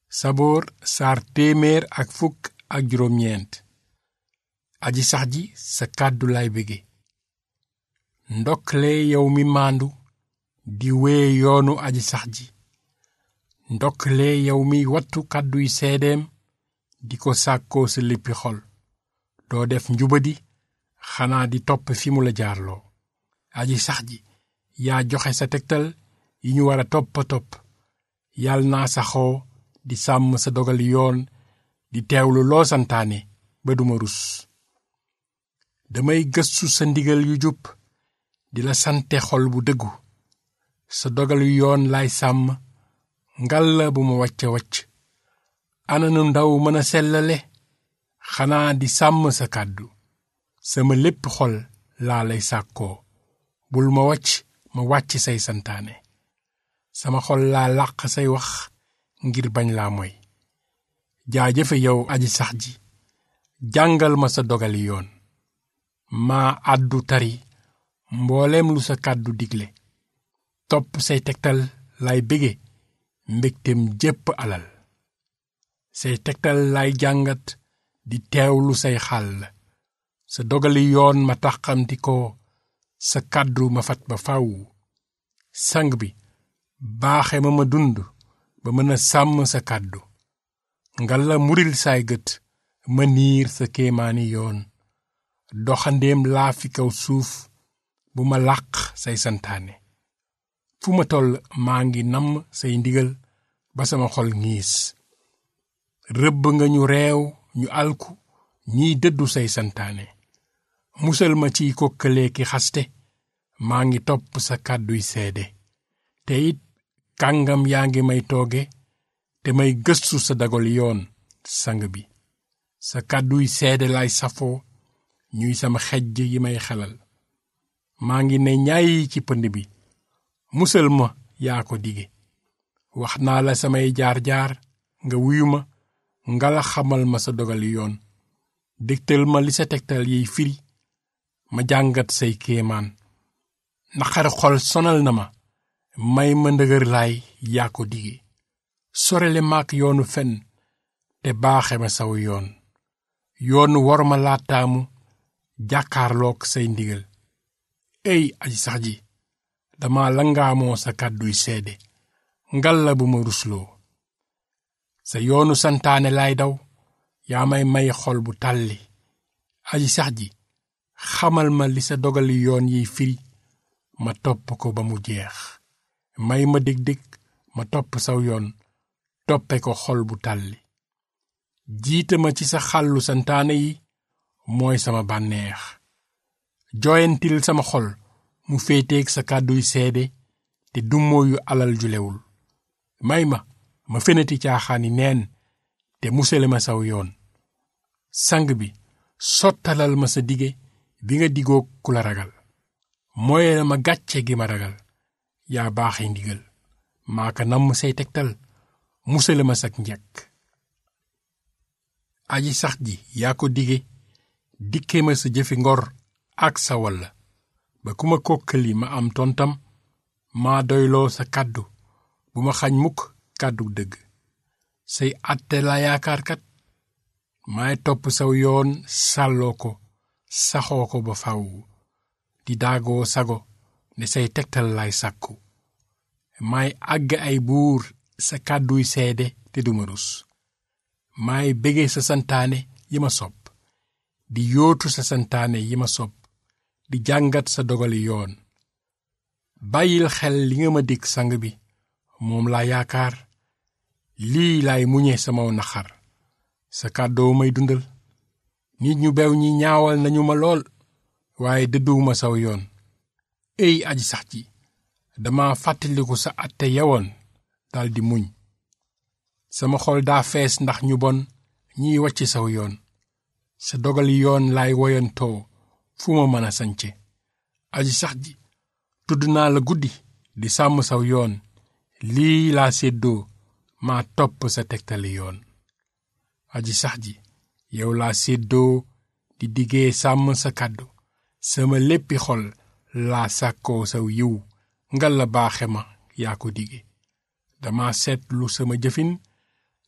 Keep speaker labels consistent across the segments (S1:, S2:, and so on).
S1: saboor saar téeméer ak fukk ak juróom ñeent aji sax ji sa kàddu lay bége ndokkale yow mi maandu di wee yoonu aji sax ji ndokkale yow mi wattu kàdduy seedeem di ko sàkkoo sa léppi xol doo def njubadi xanaa di topp fi mu la jaarloo aji sax ji yaa joxe sa tegtal yi ñu war a topp a topp yàlla naa saxoo di sàmm sa dogal yoon di teewlu loo santaane ba duma rus damay gëstu sa ndigal yu jub di la sante xol bu dëggu sa dogal yu yoon lay sàmm ngal la bu ma wàcce wàcc ananu ndaw mën a sellale xanaa di sàmm sa kàddu sama lépp xol laa lay sàkkoo bul ma wàcc ma wàcc say santaane sama xol laa làq say wax ngir bañ laa moy jaajëfe yow aji sax ji jàngal ma sa dogali yoon maa àddu tari mbooleem lu sa kàddu digle topp say tegtal lay bége mbégtem jépp alal say tegtal lay jàngat di teewlu say xàll sa dogali yoon ma taxamti ko sa kàddu ma fat ba faw sang bi baaxe ma ma dund ba mën a sàmm sa kàddu ngal la muril saay gët ma niir sa kéemaani yoon doxandéem laa fi kaw suuf bu ma làq say santaane fu ma toll maa ngi namm say ndigal ba sama xol ngiis rëbb nga ñu reew ñu alku ñiy dëddu say santaane musal ma ciy kokkalee ki xaste maa ngi topp sa kàdduy seede te it kàngam yaa ngi may tooge te may gëstu sa dagol yoon sang bi sa kàdduy seede lay safoo ñuy sama xejj yi may xelal maa ngi ne ñaay ci pënd bi musal ma yaa ko dige wax naa la samay jaar-jaar nga wuyu ma nga la xamal ma sa dogal yoon dégtal ma li sa tegtal yiy firi ma jàngat say kéemaan naqar xol sonal na ma may ma ndëgër laay yaa ko dige sorele maak yoonu fen te baaxe ma saw yoon yoonu war ma laataamu jàkkaarlook say ndigal ey aji sax ji dama langaamoo sa kàdduy seede ngal la bu ma rusloo sa yoonu santaane laay daw yaa may may xol bu tàlli aji sax ji xamal ma li sa dogali yoon yiy firi ma topp ko ba mu jeex may ma dég-dég ma topp saw yoon toppe ko xol bu tàlli jiite ma ci sa xàllu santaane yi mooy sama bànneex jooyantil sama xol mu féeteeg sa kàdduy seede te dummóoyu alal ju lewul may ma ma fenati caaxaani neen te musale ma saw yoon sang bi sottalal ma sa dige bi nga digoog ku la ragal mooy ma gàcce gi ma ragal yaa baaxe ndigal maa ka namm say tegtal musale ma sak njekk aji sax ji yaa ko dige dikke ma sa jëfi ngor ak sa walla ba ku ma kokkali ma am tontam maa doyloo sa kàddu bu ma xañ mukk kàddu dëgg say àtte la yaakaarkat maay topp saw yoon sàlloo ko saxoo ko ba faw di daagoo sago ne say tegtal lay sàkku maay àgg ay buur sa kàdduy seede te duma rus maay bége sa santaane yi ma sopp di yootu sa santaane yi ma sopp di jàngat sa dogali yoon bàyyil xel li nga ma dig sang bi moom laa yaakaar lii laay muñe sama naxar sa kàddoo may dundal nit ñu bew ñi ñaawal nañu ma lool waaye dëdduwuma saw yoon ey aji sax ji dama fàttaliku sa atte yawoon daldi muñ sama xol daa fees ndax ñu bon ñiy wàcc saw yoon sa dogali yoon laay woyantoo fu ma mën a sance aji sax ji tudd naa la guddi di sàmm saw yoon lii laa séddoo maa topp sa tegtali yoon aji sax ji yow laa séddoo di diggee sàmm sa kàddu sama léppi xol laa sàkkoo saw yiw ngal la baaxe ma yaa ko dige dama seetlu sama jëfin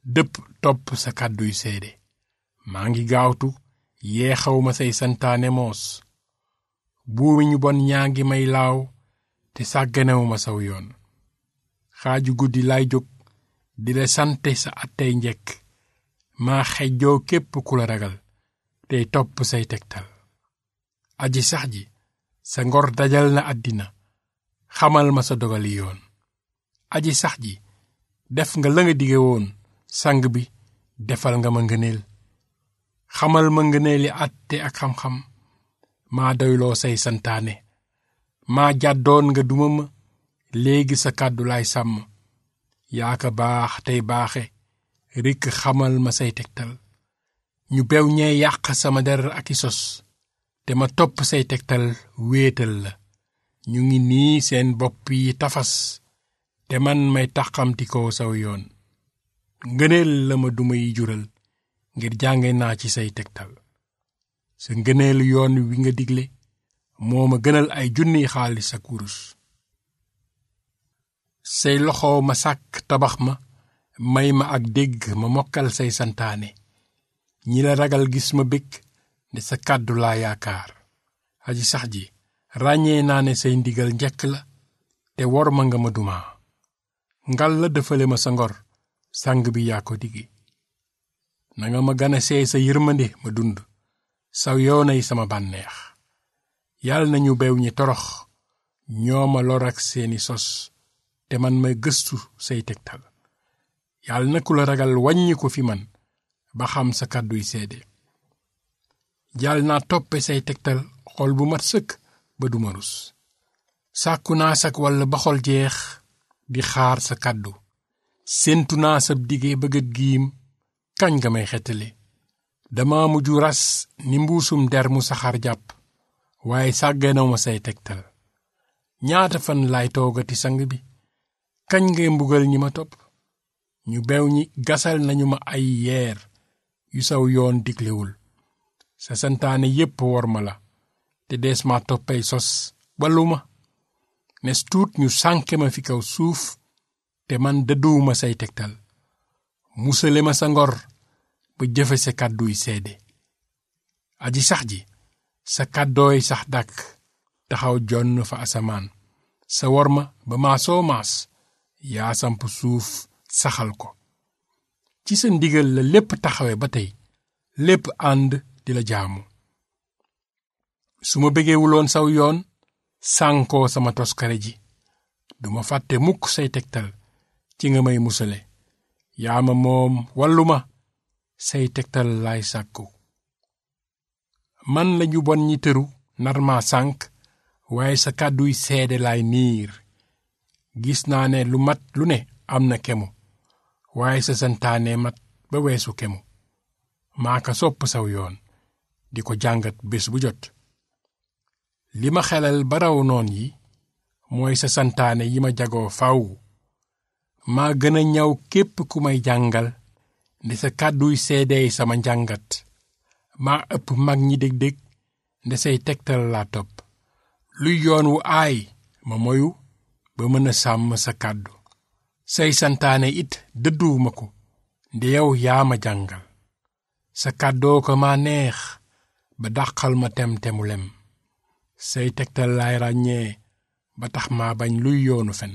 S1: dëpp topp sa kàdduy seede maa ngi gaawtu yeexawma say santaane moos buumi ñu bon ñaa ngi may laaw te sàgganewuma saw yoon xaaju guddi lay jóg di la sante sa attey njekk maa xejjoo képp ku la ragal tey topp say tegtal aji sax ji sa ngor dajal na àddina xamal ma sa dogali yoon aji sax ji def nga la nga dige woon sang bi defal nga ma ngëneel xamal ma ngëneeli àtte ak xam-xam maa doyloo say santaane maa jàddoon nga duma ma léegi sa kàddu laay sàmm yaa ka baax tey baaxe rikk xamal ma say tegtal ñu bew ñee yàq sama der ak i sos te ma topp say tegtal wéetal la ñu ngi nii seen bopp yi tafas te man may taxamti ko saw yoon ngëneel la ma duma yi jural ngir jànge naa ci say tegtal sa ngëneelu yoon wi nga digle moo ma gënal ay junniy xaalis ak wurus say loxo ma sàkk tabax ma may ma ak dégg ma mokkal say santaane ñi la ragal gis ma bég ne sa kàddu laa yaakaar aji sax ji ràññee naa ne say ndigal njekk la te wor ma nga ma dumaa ngal la dëfale ma sa ngor sang bi yaa ko digi nanga ma gana see sa yërmande ma dund saw yoonay sama bànneex yàlla nañu bew ñi torox ñoo ma lor ak seeni sos te man may gëstu say tegtal yàlla na ku la ragal wàññi ko fi man ba xam sa kàdduy seede jàll naa toppe say tegtal xol bu mat sëkk ba duma rus sàkku naa sak walla ba xol jeex di xaar sa kàddu séentu naa sab dige bëggat giim kañ nga may xettali dama mujj ras ni mbuusum der mu saxaar jàpp waaye sàgganaw ma say tegtal ñaata fan laay toogati sang bi kañ ngay mbugal ñi ma topp ñu bew ñi gasal nañu ma ay yeer yu saw yoon diglewul sa santaane yépp wor ma la te dees ma toppay sos balu ma nes tuut ñu sànke ma fi kaw suuf te man dëdduwuma say tegtal musale ma sa ngor ba jëfe sa kàdduy seede aji sax ji sa kàddooy sax dàkk taxaw jonn fa asamaan sa wor ma ba maasoo maas yaa samp suuf saxal ko ci sa ndigal la lépp taxawe ba tey lépp ànd di la jaamu su ma bëggewuloon saw yoon sànkoo sama toskare ji duma fàtte mukk say tegtal ci nga may musale yaa ma moom wallu ma say tegtal laay sàkku man lañu bon ñi tëru nar ma sànk waaye sa kàdduy seede laay niir gis naa ne lu mat lu ne am na kemu waaye sa santaane mat ba weesu kemu maa ka sopp saw yoon di ko jàngat bés bu jot li ma xelal ba raw noon yi mooy sa santaane yi ma jagoo faw maa gën a ñaw képp ku may jàngal nde sa kàdduy seedeey sama njàngat maa ëpp mag ñi dég-dég nde say tegtal laa topp luy yoon wu aay ma moyu ba mën a sàmm sa kàddu say santaane it dëdduwuma ko nde yow yaa ma jàngal sa kàddoo ko maa neex ba dàqal ma tem-temu lem say tegtal laay ràññee ba tax maa bañ luy yoonu fen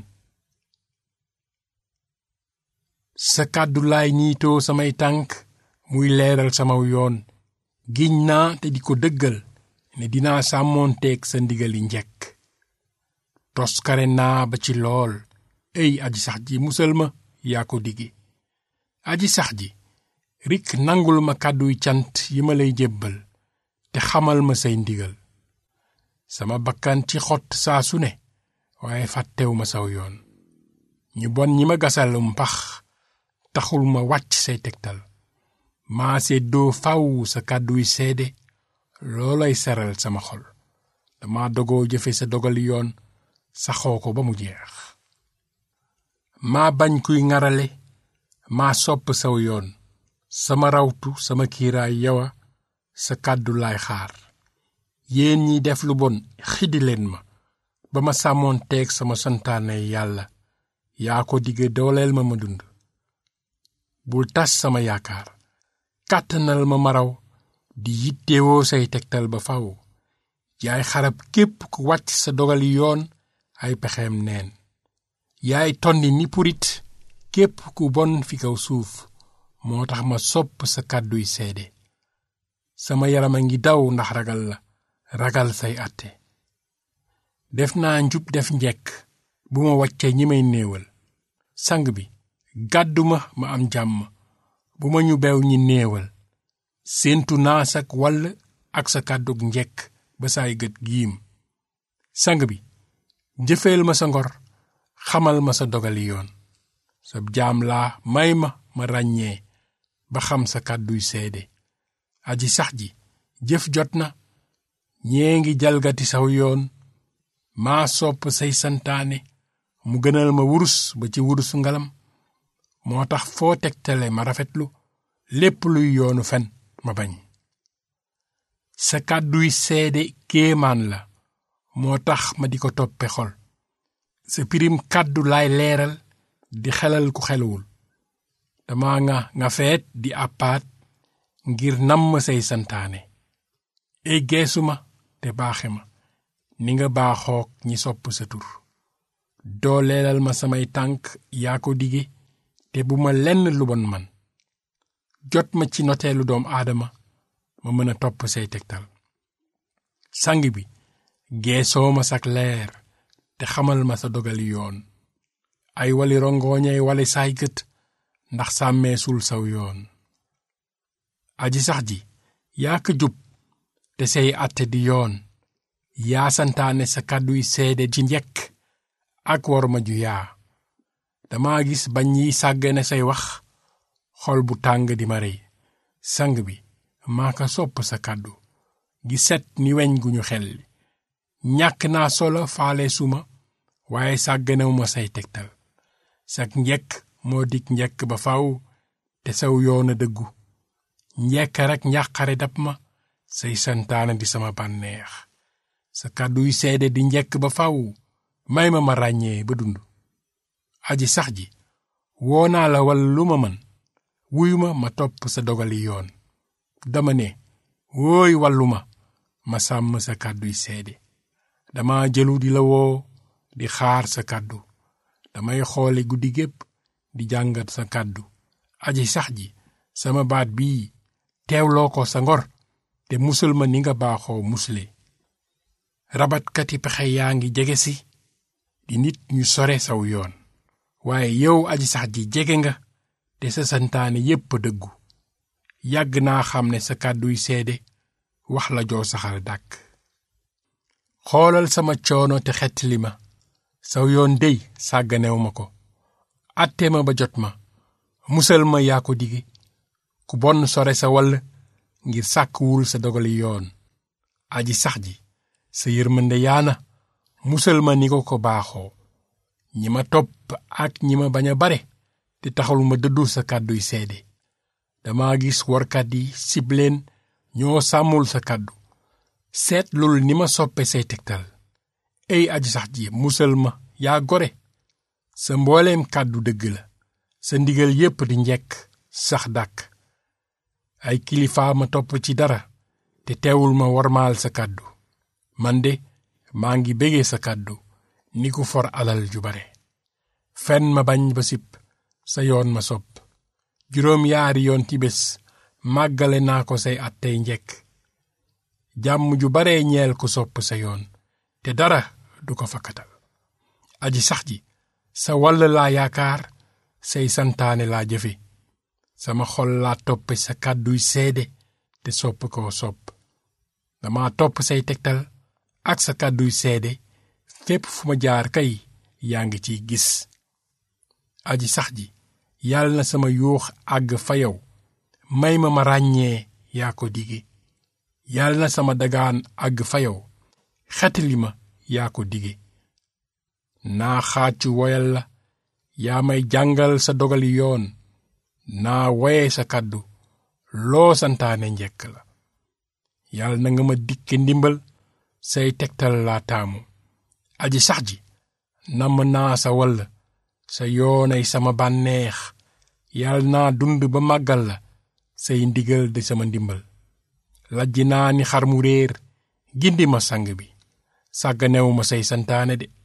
S1: sa kàddu laay niitoo samay tànk muy leeral samaw yoon giñ naa te di ko dëggal ne dinaa sàmmoonteeg sa ndigali njekk toskare naa ba ci lool ey aji sax ji musal ma yaa ko digi aji sax ji rik nangul ma kàdduy cant yi ma lay jébbal te xamal ma say ndigal sama bakkan ci xott saa su ne waaye fàttewu ma saw yoon ñu bon ñi ma gasalum pax taxul ma wàcc say tegtal maa seddoo faw sa kàdduy seede loolay seral sama xol dama dogoo jëfe sa dogali yoon saxoo ko ba mu jeex maa bañ kuy ŋarale maa sopp saw yoon sama rawtu sama kiiraay yawa sa kàddu laay xaar yéen ñi def lu bon xiddi leen ma ba ma sàmmoon teeg sama santaane yàlla yaa ko digge dooleel ma ma dund bul tas sama yaakaar kàttanal ma maraw di yittewoo say tegtal ba faw yaay xarab képp ku wàcc sa dogali yoon ay pexeem neen yaay tonni ni purit képp ku bon fi kaw suuf moo tax ma sopp sa kàdduy seede sama yaram a ngi daw ndax ragal la ragal say àtte def naa njub def njekk bu ma wàccee ñi may néewal sang bi gàddu ma ma am jàmm bu ma ñu beew ñi néewal séentu naa sak wàll ak sa kàddug njekk ba saay gët giim sang bi jëfeel ma sa ngor xamal ma sa dogali yoon sa jaam laa may ma ma ràññee ba xam sa kàdduy seede aji sax ji jëf jot na ñee ngi jalgati saw yoon maa sopp say santaane mu gënal ma wurus ba ci wurusu ngalam moo tax foo tegtale ma rafetlu lépp luy yoonu fen ma bañ sa kàdduy seede kéemaan la moo tax ma di ko toppe xol sa pirim kàddu laay leeral di xelal ku xeluwul dama nga nga feet di àppaat ngir namm say santaane ey geesu ma te baaxe ma ni nga baaxook ñi sopp sa tur doo leelal ma samay tànk yaa ko dige te bu ma lenn lu bon man jot ma ci noteelu doom aadama ma mën a topp say tegtal sang bi geesoo ma sak leer te xamal ma sa dogali yoon ay wali rongooñay wali saay gët ndax sàmmeesul saw yoon aji sax ji yaa ko jub te say àtte di yoon yaa santaane sa kàdduy seede ci njekk ak worma ju yaa dama gis bañ yi sàggane say wax xol bu tàng di ma rey sang bi maa ko sopp sa kàddu gi set ni weñ gu ñu xel ñàkk naa solo faale suma waaye sàgganew ma say tegtal sak njekk moo dig njekk ba faw te saw yoona dëggu njekk rek njàqare dab ma say santaane di sama bànneex sa kàdduy seede di njekk ba faw may ma ma ràññee ba dund aji sax ji woo naa la wal lu ma mën wuyu ma ma topp sa dogali yoon dama ne wooy wallu ma ma sàmm sa kàdduy seede dama jëlu di la woo di xaar sa kàddu damay xoole guddi gépp di jàngat sa kàddu aji sax ji sama baat bii teewloo ko sa ngor te musal ma ni nga baaxoo musle rabatkati pexe yaa ngi jege si di nit ñu sore saw yoon waaye yow aji sax ji jege nga te sa santaane yépp dëggu yàgg naa xam ne sa kàdduy seede wax la joo saxal dàkk xoolal sama coono te xettali ma saw yoon dey sàgganew ma ko àtte ma ba jot ma musal ma yaa ko dige ku bon sore sa wall ngir sàkkwul sa dogali yoon aji sax ji sa yërmande yaana musal ma ni ko ko baaxoo ñi ma topp ak ñi ma bañ a bare te taxul ma dëddu sa kàdduy seede dama gis workat yi sibleen ñoo sàmmul sa kàddu seetlul ni ma soppe say tegtal ey aji sax ji musal ma yaa gore sa mbooleem kàddu dëgg la sa ndigal yépp di njekk sax dàkk ay kilifaa ma topp ci dara te teewul ma wormaal sa kàddu man de maa ngi bégee sa kàddu ni ku for alal ju bare fen ma bañ ba sipp sa yoon ma sopp juróom yaari yoon ci bés màggale naa ko say at tey njekk jàmm ju bare ñeel ku sopp sa yoon te dara du ko fakkatal aji sax ji sa wall laa yaakaar say santaane laa jëfe sama xol laa toppe sa kàdduy seede te sopp koo sopp dama topp say tegtal ak sa kàdduy seede fépp fu ma jaar kay yaa ngi ciy gis aji sax ji yàlla na sama yuux àgg fa yow may ma ma ràññee yaa ko dige yàlla na sama dagaan àgg fa yow xetali ma yaa ko dige naa xaacu woyal la yaa may jàngal sa dogali yoon naa woye sa kàddu loo santaane njekk la yàlla na nga ma dikke ndimbal say tegtal laa taamu aji sax ji namm naa sa wall sa yoonay sama bànneex yàlla naa dund ba màggal la say ndigal di sama ndimbal lajj naa ni xar mu réer gindi ma sang bi sàgganewu ma say santaane de